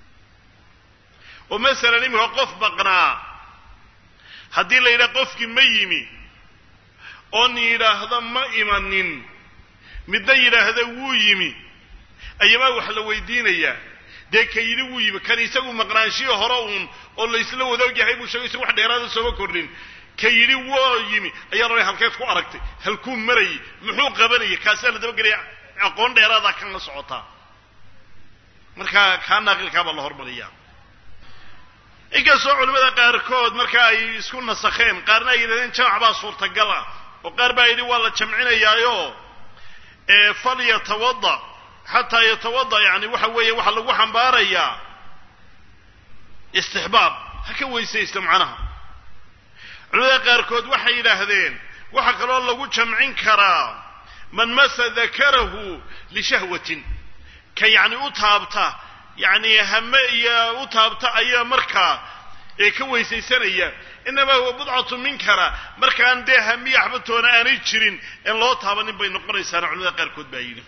oo masalan iminka qof baqnaa haddii la yidhaha qofkii ma yimi oon yidhaahdo ma imanin midna yidhaahda wuu yimi ayamaa wax la weydiinayaa dee ka yidhi wuu yimi kan isagu maqnaanshihii hore uun oo laysla wadaog yahay buu sheegay isagu wax dheeraada sooma kordhin ka yidhi woo yimi ayaa rabay halkeed ku aragtay halkuu marayay muxuu qabanayay kaasaa la dabagelaya aqoon dheeraadaa kan la socotaa markaa kaa naaqilkaabaa la hormariyaa inkastoo culimmada qaarkood marka ay isku nasakheen qaarna ay yidhahdeen jamac baa suurtagal ah oo qaar baa yidhi waa la jamcinayaayo fal yatawada xataa yatawada yani waxa weeye waxaa lagu xambaarayaa istixbaab ha ka weysaysta macnaha culimada qaarkood waxay yidhaahdeen waxaa kaloo lagu jamcin karaa man masa dakarahu lishahwatin ka yacni u taabta yacni hame iyo u taabta ayaa markaa ee ka weysaysanaya inamaa huwa budcatu minkara markaan dee hamiya axbatoona aanay jirin en loo taabanin bay noqonaysaana culimada qaarkood baa yidhi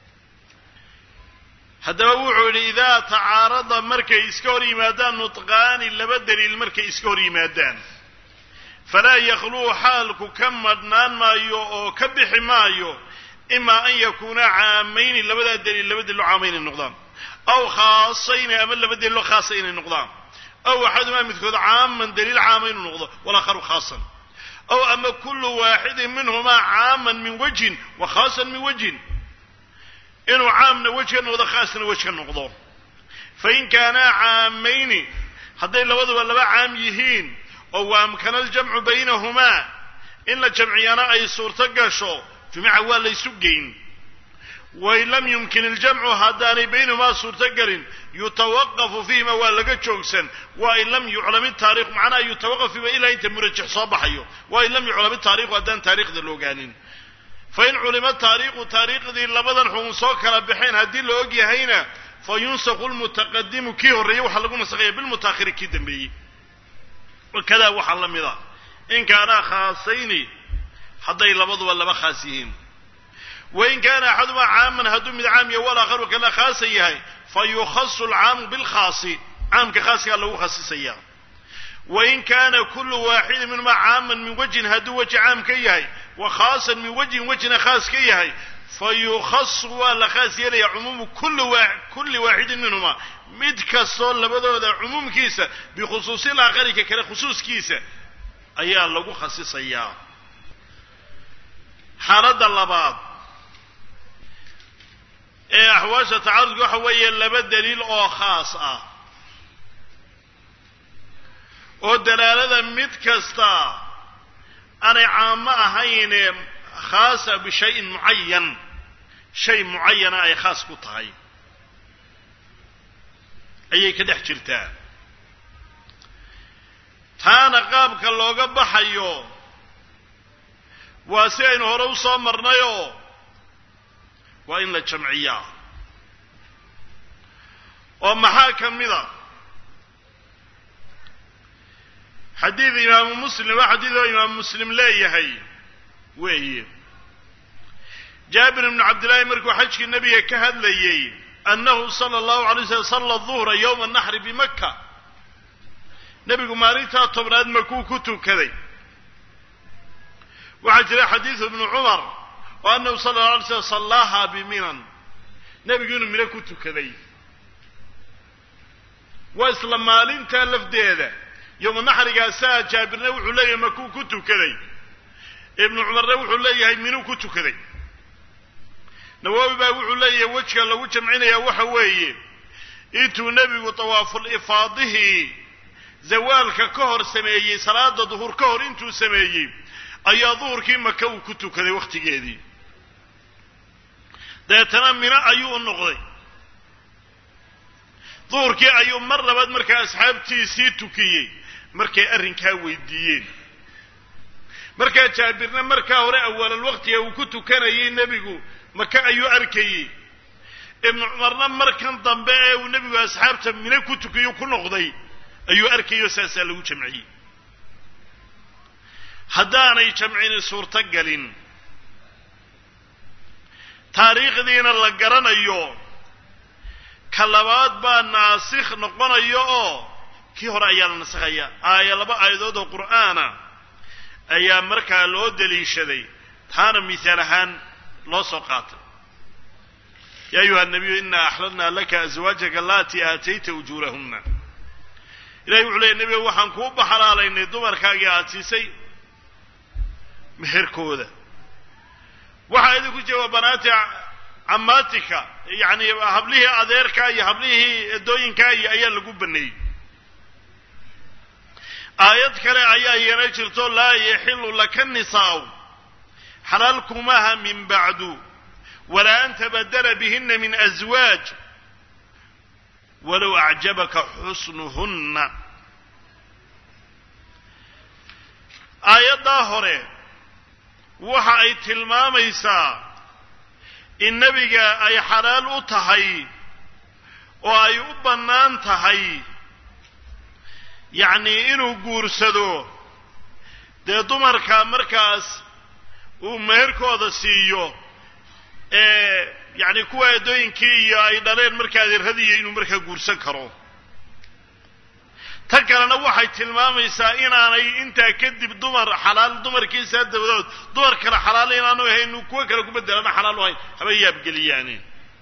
haddaba wuxuu yidhi idaa tacaarada markay iska hor yimaadaan nutqaani laba daliil markay iska hor yimaadaan falaa yakhluu xaalku ka madhnaan maayo oo ka bixi maayo imaa an yakuuna caamayni labadaa daliil laba daliilo caama inay noqdaan aw khaasayni ama laba daliilo khaasa inay noqdaan aw axadumaa midkood caaman daliil caama inuu noqdo walakharu khaasan aw ama kullu waaxidin minhumaa caaman min wajhin wa khaasan min wajhin inuu caamna wej ka noqdo khaasna wej ka noqdo fain kaanaa caamayni hadday labaduba laba caam yihiin oo waamkana aljamcu baynahumaa in la jamciyana ay suurto gasho jumca waa laysu geyn wain lam yumkin iljamcu haddaanay baynahumaa suurto gelin yutawaqafu fiihima waa laga joogsan wain lam yuclam itaariikhu macnaha yutawaqaf fiihima ilaa inta murajax soo baxayo wain lam yuclam itaariikhu haddaan taariikhda la ogaanin fain culima taariikhu taariikhdii labadan xukun soo kala baxeen haddii la og yahayna fa yunsakhu lmutaqadimu kii horreeyey waxaa lagu nasakaya bilmutaakhiri kii dambeeyey wakadaa waxaa la mid a in kaanaa khaasayni hadday labaduba laba khaas yihiin wain kaana axadumaa caaman hadduu mid caam yahay walaakharu kala khaasa yahay fa yukhasu alcaamu bilkhaasi caamka khaaskaa lagu khasisaya wain kaana kullu waaxidin minhumaa caaman min wajhin hadduu weji caam ka yahay wa khaasan min wajhin wejhina khaas ka yahay fa yukhasu waa la khaas yeelaya cumuumu kulli waaxidin minhumaa mid kastoo labadooda cumuumkiisa bikhusuusi laakhari ka kale khusuuskiisa ayaa lagu khasisayaa xaaladda labaad ee axwaasha tacaarudka waxa weeye laba daliil oo khaas ah oo dalaalada mid kasta aanay caamo ahayne khaasa bishayin mucayan shay mucayana ay khaas ku tahay ayay ka dhex jirtaa taana qaabka looga baxayo waa si aynu hore u soo marnayoo waa in la jamciyaa oo maxaa ka mid a xadiid imaamu muslim waa xadiid oo imaamu muslim leeyahay weeye jaabir ibnu cabdillaahi markuu xajkii nebiga ka hadlayey annahu sala allahu alay slam salla duhra yowma naxri bimaka nebigu maalintaa tobnaad makuu ku tukaday waxaa jira xadiidu ibnu cumar oo annahu sala allahu alay slam sallaaha biminan nebigu inuu mino ku tukaday waa isla maalintaa lafdeeda yowma naxrigaasaa jaabirna wuxuu leeyahay makuu ku tukaday ibnu cumarna wuxuu leeyahay minuu ku tukaday nawaawi baa wuxuu leeyahay wejka lagu jamcinayaa waxa weeye intuu nebigu tawaaful ifaadihii zawaalka ka hor sameeyey salaada duhur ka hor intuu sameeyey ayaa duhurkii maka uu ku tukaday wakhtigeedii dabeetana mino ayuu u noqday duhurkii ayuu mar labaad markaa asxaabtiisii tukiyey markay arrinkaa weydiiyeen markaa jaabirna markaa hore awaalal waqtiga uu ku tukanayay nebigu maka ayuu arkayey ibnu cumarna markan dambe ee uu nebigu asxaabta mino ku tukiyo ku noqday ayuu arkayoo saasaa lagu jamciyey haddaanay jamcini suurto galin taariikhdiina la garanayo ka labaad baa naasikh noqonayo oo kii hore ayaa la nasakhaya aaya laba aayadood oo qur'aana ayaa markaa loo daliishaday taana mihaal ahaan loo soo qaatay ya ayuha nabiyu ina axlalna laka aswaajaka alatii aatayta ujuurahunna ilahay wuxuu leeyay nebiga waxaan kuu baxalaalaynay dumarkaagii aada siisay meherkooda waxaa idinku jira waa banaati camaatika yacni hablihii adeerka iyo hablihii edooyinka iyo ayaa lagu baneeyey aayad kale ayaa yeena jirto laa yaxilu laka nisaa'u xalaal kumaha min bacdu walaa an tabadala bihina min aswaaj walow acjabaka xusnuhunna aayaddaa hore waxa ay tilmaamaysaa in nebiga ay xalaal u tahay oo ay u bannaan tahay yacnii inuu guursado dee dumarka markaas uu meherkooda siiyo ee yacni kuwa eedooyinkii iyo ay dhaleen markaa adeerradiiyo inuu markaa guursan karo tan kalena waxay tilmaamaysaa inaanay intaa kadib dumar xalaal dumarkiisaa dabadood dumar kale xalaal inaanu ahayn kuwo kale ku bedelana xalaal u ahayn haba yaabgeliyaane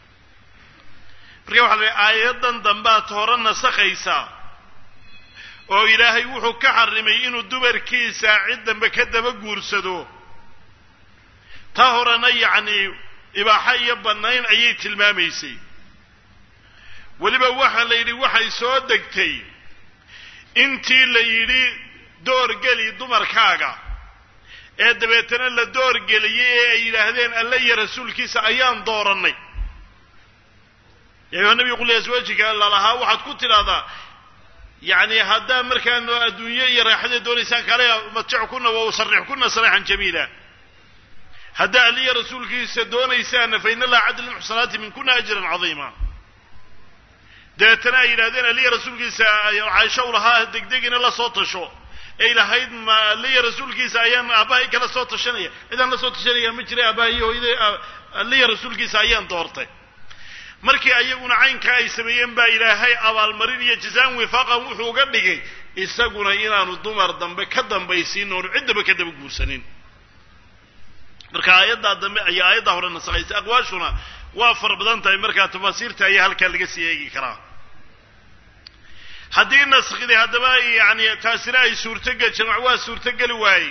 marka waxa la aayadan dambaad hore nasakhaysaa oo ilaahay wuxuu ka xarimay inuu dumarkiisa cid dambe ka daba guursado ta horena yacni ibaaxo iyo bannayn ayay tilmaamaysay weliba waxa la yidhi waxay soo degtay intii la yidhi doorgeli dumarkaaga ee dabeetana la doorgeliyey ee ay yidhaahdeen alle iyo rasuulkiisa ayaan doorannay ya ayuha nabigu qul aswaajika lalahaa waxaad ku tidhahdaa yacni haddaa markaan adduunye iyo raaxada doonaysaan kale matjackunna wa usarixkunna sarixan jamiila haddaa alle iyo rasuulkiisa doonaysaana fa ina allaha cadla lmuxsanaati minkuna ajran cadiima dabeetana ay yidhahdeen aliya rasuulkiisa caaisha u lahaa degdegina la soo tasho ay lahayd ma aliya rasuulkiisa ayaan aabbahay kala soo tashanaya cidaan la soo tashanaya ma jiray aabbahay hooyada aliya rasuulkiisa ayaan doortay markii ayaguna caynkaa ay sameeyeen baa ilaahay abaalmarin iyo jazaan wifaaqan wuxuu uga dhigay isaguna inaanu dumar dambe ka dambaysiin oonu ciddaba ka daba guursanin marka aayaddaa dambe ayaa aayaddaa hore nasakhaysa aqwaashuna waa fara badan tahay markaa tafaasiirta ayaa halkaa laga sii eegi karaa haddii naskhdii haddaba yani taasina ay suurtogel jamac waa suurtogeli waayey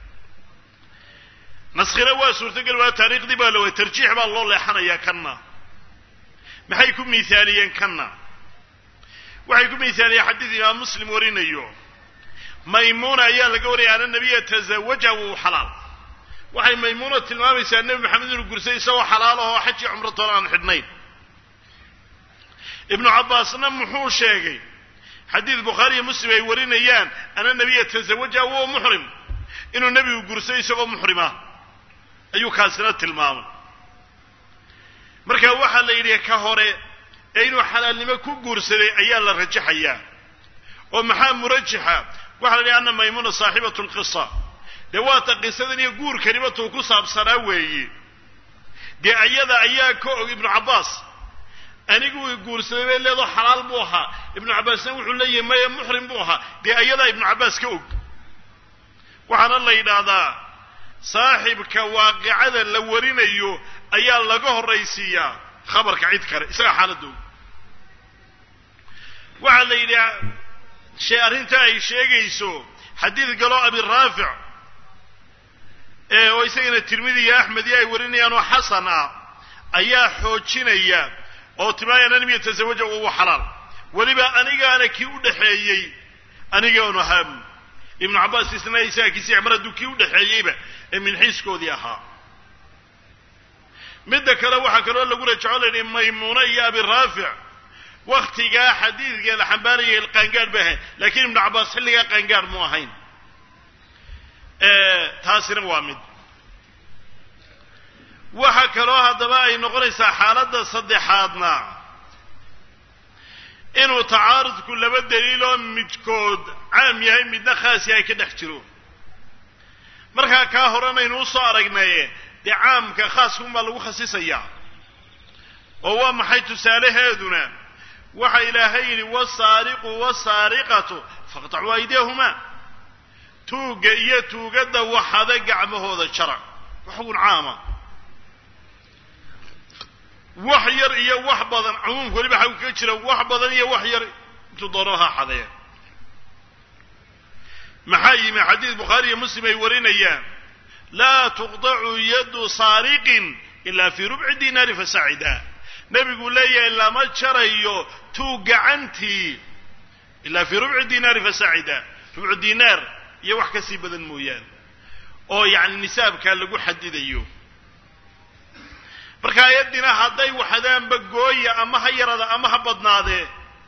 naskhina waa suurtogeli waaye taariikhdii baa la waayey tarjiix baa loo leexanayaa kanna maxay ku miithaaliyeen kanna waxay ku miithaaliyeen xadiid imaam muslim warinayo maymuuna ayaa laga wariyay ana nabiya tazawaja wuu xalaal waxay maymuuna tilmaamaysaa nebi maxamed inuu gursay isagoo xalaal ahoo xajii cumratoona aan xidhnayn ibnu cabbaasna muxuu sheegay xadiid bukhaari iyo muslim ay warinayaan ana nabiya tazawaja huwa muxrim inuu nebigu gursay isagoo muxrima ayuu kaasina tilmaamay marka waxaa la yidhi ka hore ee inuu xalaalnimo ku guursaday ayaa la rajaxayaa oo maxaa murajaxa waxa la yidhi anna maymuna saaxibatu lqisa dee waata qisadan iyo guurkaniba tuu ku saabsanaa weeye dee ayada ayaa ka og ibnu cabbaas anigu i guursaday bay leedoo xalaal buu ahaa ibnu cabbaasna wuxuu leeyahay maya muxrim buu ahaa dee ayadaa ibnu cabbaas ka og waxaana la yidhaahdaa saaxibka waaqicada la warinayo ayaa laga horraysiiyaa khabarka cid kale isagaa xaaladda og waxaa la yidhi shee arrinta ay sheegayso xadiid galoo abiraafic oo isagana tirmidi iyo axmed iyo ay warinayaan oo xasan ah ayaa xoojinaya oo timaaya an lam yatasawaja uwa xalaal weliba anigaana kii u dhexeeyey anigaanu ahaa ibnu cabbaas isna isaga kisi mar hadduu kii u dhexeeyeyba ee minxiiskoodii ahaa midda kale waxaa kaloo lagu rajaco la yidhi maymuuna iyo abiraafic waktigaa xadiidka la xambaarayay qaangaadh bay ahayn laakiin ibnu cabbaas xilligaa qaangaadh mu ahayn taasina waa mid waxa kaloo haddaba ay noqonaysaa xaaladda saddexaadna inuu tacaarudku laba daliiloo midkood caam yahay midna khaas yahay ka dhex jiro markaa kaa horanaynu usoo aragnay dee caamka khaaskunbaa lagu khasisayaa oo waa maxay tusaalaheeduna waxa ilaahay yidhi wasaariqu wasaariqatu faqtacuu aydiyahumaa tuugga iyo tuugadda waxada gacmahooda jara waxgun caama wax yar iyo wax badan cumuumka weliba xagu kaga jira wax badan iyo wax yar intuu doono ha xadee maxaa yimi xadiid bukhaari iyo muslim ay warinayaan laa tuqdacu yadu saariqin ilaa fii rubci dinaari fasacida nebigu leeyahay lama jarayo tuug gacantii ilaa fii rubci dinaari fasacida rubcu dinaar iyo wax kasii badan mooyaane oo yacni nisaabkaa lagu xadidayo marka ayaddina hadday waxadaanba gooya ama ha yarada ama ha badnaadee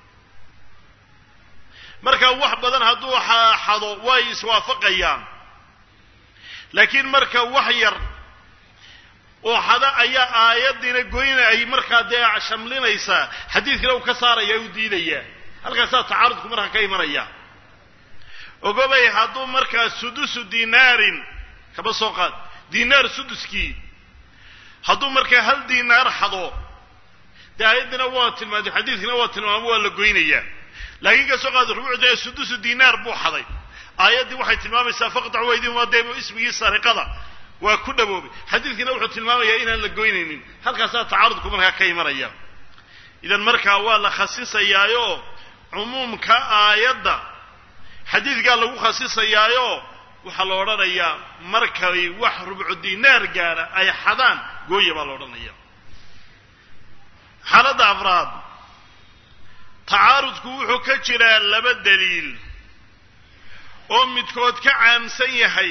marka wax badan hadduu xado way iswaafaqayaan laakiin marka wax yar oo xada ayaa aayaddiina goyna ay markaa dee shamlinaysaa xadiidkina uu ka saaraya u diidaya halkaasaa tacaarudku markaa ka imanaya ogobay hadduu markaa sudusu dinaarin kaba soo qaad dinaar suduskii hadduu markaa hal dinaar xado dee aayaddina waa tilmaamay xadiidkina waa tilmaamo waa la goynayaa laakiin ka soo qaad rubuucda sudusu dinaar buu xaday aayaddii waxay tilmaamaysaa faqtacu waydihuma dee ismigii sariqada waa ku dhawoobay xadiidkiina wuxuu tilmaamayaa inaan la goynaynin halkaasaa tacaarudku markaa ka imanaya idan markaa waa la khasisayaayo cumuumka aayadda xadiidkaa lagu khasisayaayo waxaa la odhanayaa markay wax rubcu dinaar gaara ay xadaan gooya baa la odhanaya xaaladda afraad tacaarudku wuxuu ka jiraa laba daliil oo midkood ka caamsan yahay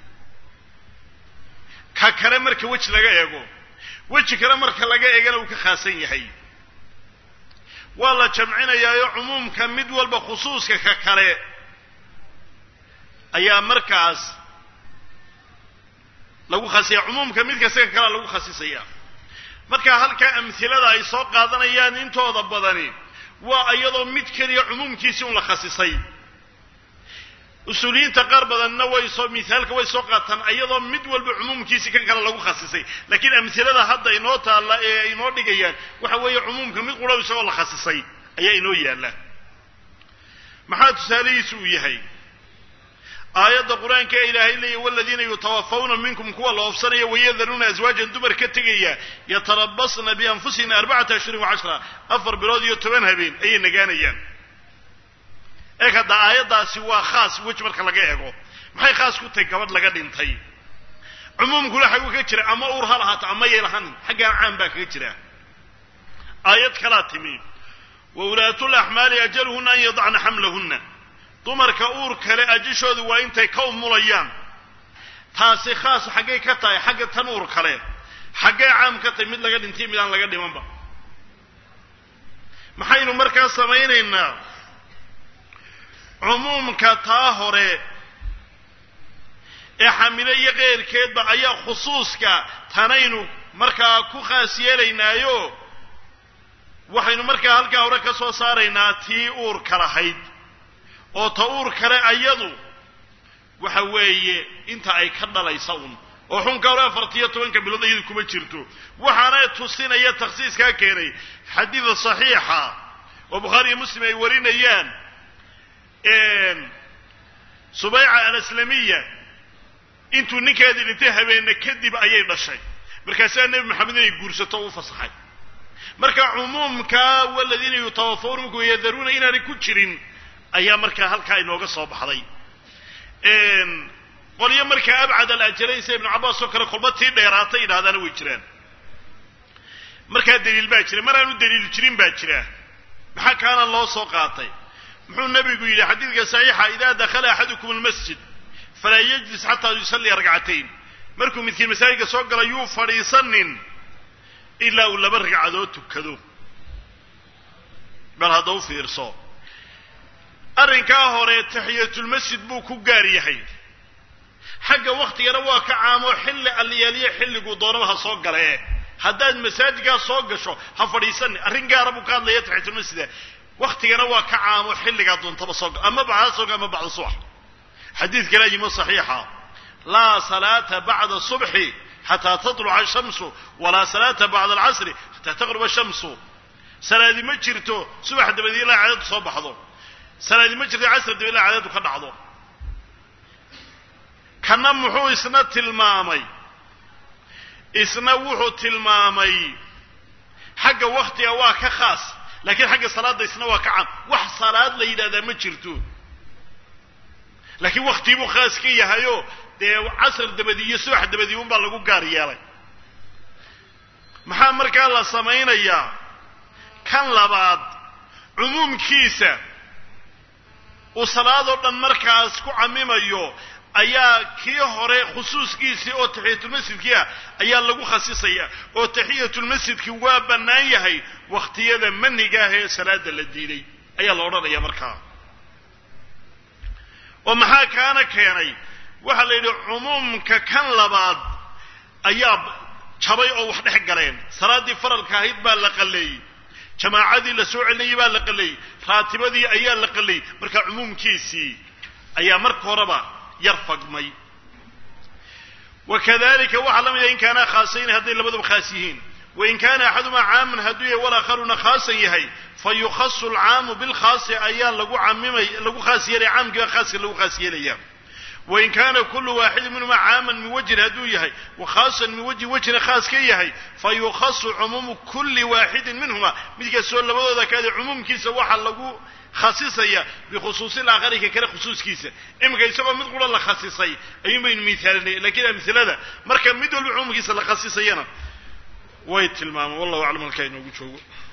ka kale marka weji laga eego weji kale marka laga eegana uu ka khaasan yahay waa la jamcinayaayo cumuumka mid walba khusuuska ka kale ayaa markaas lagu khasisaya cumuumka mid kasta ka kalea lagu khasisaya marka halkaa amhilada ay soo qaadanayaan intooda badani waa iyadoo mid keliya cumuumkiisii un la khasisay usuuliyiinta qaar badanna way soo mithaalka way soo qaataan iyadoo mid walba cumuumkiisii kan kale lagu khasisay laakiin amhilada hadda inoo taalla ee ay inoo dhigayaan waxa weeye cumuumka mid qudhow isagoo la khasisay ayaa inoo yaalla maxaa tusaalihiisu uu yahay aayadda qur-aanka ee ilaahay leeya waladiina yutawafawna minkum kuwa la oofsanaya wayadaruuna aswaajan dumar ka tegaya yatarabasna bianfusihina arbacata ashhurin wacashra afar bilood iyo toban habeen ayay nagaanayaan eeg hadda aayaddaasi waa khaas weji marka laga eego maxay khaas ku tahay gabadh laga dhintay cumuumkuna xaguu ka jira ama uur ha lahaato ama yay lahanin xaggaan caan baa kaga jira aayad kalaa timi wa ulaatul axmaali ajaluhuna an yadacna xamlahunna dumarka uur kale ajishoodu waa intay ka umulayaan taasi khaas xaggay ka tahay xagga tan uur kale xaggay caam ka tahay mid laga dhintay mid aan laga dhimanba maxaynu markaa samaynaynaa cumuumka taa hore ee xamile iyo keyrkeedba ayaa khusuuska tanaynu markaa ku khaas yeelaynaayo waxaynu markaa halkaa hore ka soo saaraynaa tii uurka lahayd oo ta uur kale ayadu waxa weeye inta ay ka dhalaysa un oo xunka hore afartiyo tobanka bilood iyadu kuma jirto waxaana tusinaya takhsiiskaa keenay xadiida saxiixa oo bukhaari iyo muslim ay warinayaan subayca alaslamiya intuu ninkeedii dhintay habeenne kadib ayay dhashay markaasaa nebi maxamed inay guursato o u fasaxay marka cumuumka waladiina yutawafawna minkum yadaruuna inaanay ku jirin ayaa markaa halkaa inooga soo baxday qolyo markaa abcad alajalaysa ibnu cabbaas oo kale kolba tii dheeraatay yidhahdaana way jiraan markaa daliil baa jira mar aanu daliil jirin baa jira maxaa kaana loo soo qaatay muxuu nabigu yidhi xadiidka saxiixa idaa dakhala axadukum almasjid falaa yajlis xataa yusalliya ragcatayn markuu midkiin masaajidka soo gala yuu fadhiisanin ilaa uu laba ragcadood tukado bal hadda u fiirso arrinkaa hore taxiyatulmasjid buu ku gaar yahay xagga waktigana waa ka caamo xilli alliyaaliyo xilliguu doonaba ha soo gale haddaad masaajidkaa soo gasho ha fadhiisanin arrin gaara buu ka hadlaya taxiyatulmasjida waktigana waa ka caamo xilligaa doontaba soo ama bacda soo ama bacda subax xadiid kale yimo saxiixa laa salaata bacda subxi xataa tatluca ashamsu walaa salaata bacda alcasri xataa taqruba ashamsu salaadi ma jirto subax dabadii ilaa cadadu soo baxdo salaadi ma jirto casr dabadi ilaa cadadu ka dhacdo kana muxuu isna tilmaamay isna wuxuu tilmaamay xagga waktiga waa ka khaas laakiin xagga salaadda isna waa ka cam wax salaad la yidhahdaa ma jirto laakiin waktii buu khaas ka yahayo dee casr dabadii iyo subax dabadii unbaa lagu gaar yeelay maxaa markaa la samaynayaa kan labaad cumuumkiisa uu salaadoo dhan markaas ku camimayo ayaa kii hore khusuuskiisii oo taxiyatulmasjidkii ah ayaa lagu khasisaya oo taxiyatulmasjidki waa bannaan yahay wakhtiyada maniga ah ee salaada la diiday ayaa la odhanaya markaa oo maxaa kaana keenay waxaa la yidhi cumuumka kan labaad ayaa jabay oo wax dhex galeen salaaddii faralka ahayd baa la qalleeyey jamaacadii la soo celinayay baa la qalleeyey raatibadii ayaa la qalleeyey marka cumuumkiisii ayaa marka horeba yar fagmay wa kadalika waxaa la mid ah in kaanaa khaasayn hadday labaduba khaas yihiin wain kaana axadumaa caaman hadduu yahay walakharuna khaasan yahay fa yukhasu alcaamu bilkhaasi ayaa lagu camimay lagu khaas yeelaya caamkiiba khaaska lagu khaas yeelaya wain kaana kulu waaxidin minhuma caaman min wajhin hadduu yahay wa khaasan min wajhin wejhina khaas ka yahay fa yukhasu cumuumu kulli waaxidin minhuma mid kastoo labadooda kaade cumuumkiisa waxaa lagu khasisaya bikhusuusi laakhari ka kale khusuuskiisa iminka isagoo mid qura la khasisay ayuun baynu miisaalinay lakiin amhilada marka mid walba cumuumkiisa la khasisayana way tilmaamaan wallahu aclam halkaa inoogu joogo